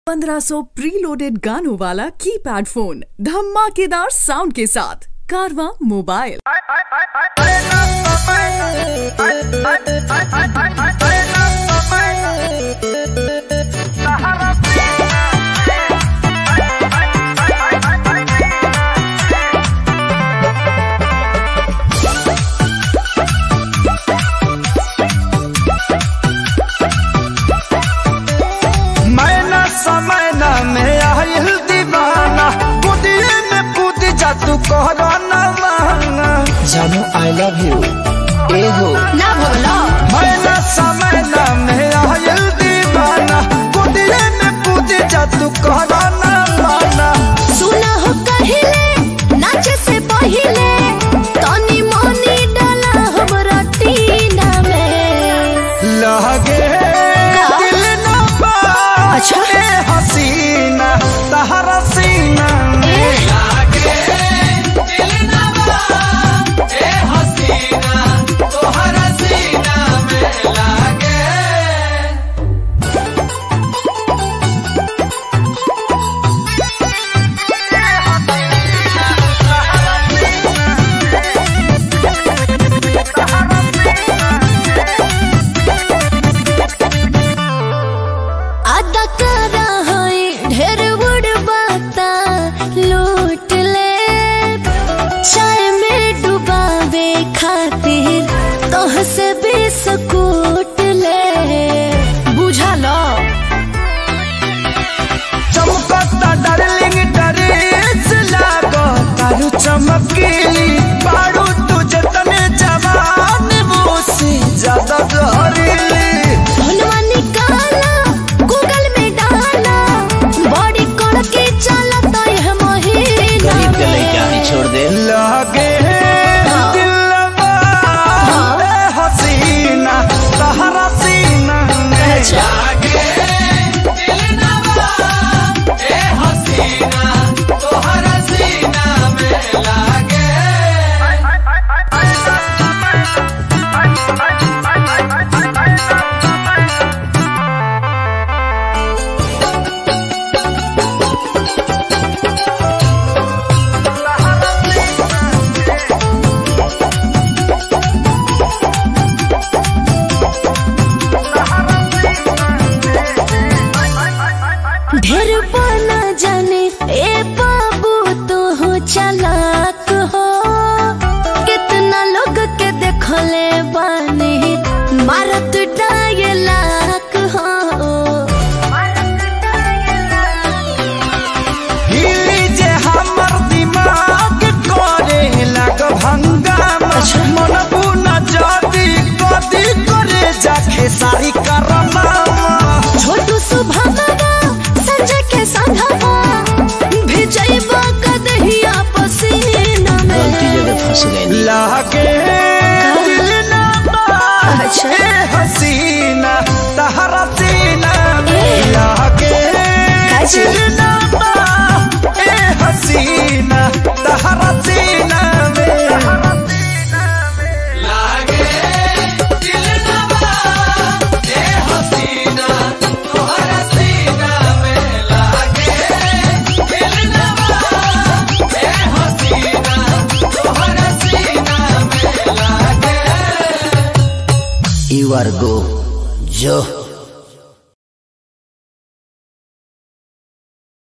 1500 preloaded गानों वाला keypad phone धमाकेदार साउंड के साथ कारवा मोबाइल मैना समैना में आयल दीवाना बुदिए में कूद जा तू कहरा न माना जानू आई लव यू एगो ना बोलो मैना समैना में आयल दीवाना बुदिए में कूद जा तू कहरा न माना सुना हो कहिले नाचे से पहिले तनी मनी डाला हमरा टीना में लगे दिल न पा अच्छा। ए हसीना तहरा सीना में आदा करा है ढेर बड़ बाता लूट ले चाय में डुबावे खातिर तोह से बिस्कुट ले बुझा लो चमकता डार्लिंग ड्रेस लागो तारू चमकीली बारू तुझे तने जवान मुसी ज्यादा जहरीली धनवा निकाला गूगल में डाला बॉडी कड़के चलता है महीना गरीब के लड़का ही छोड़ दे लगे दिलवा ए हसीना तहरा सीना में ढेर बना जाने ए बाबू तो हो चालाक हो कितना लोग के देखले बानी मारत डायलाक हो हिली जे हमर दिमाग करे लग भंगामा मन बुना जाती कदी करे जाके सारी करमामा छोटू सुभावा संजय के संघवा भिजैबा कदहिया पसीना गलती में जगह फंस गई लागे दिल ना बात अच्छा। ए हसीना तहरा सीना में ए। लागे काजी। दिल ना बात ए हसीना तहरा सीना में यू आर गो जो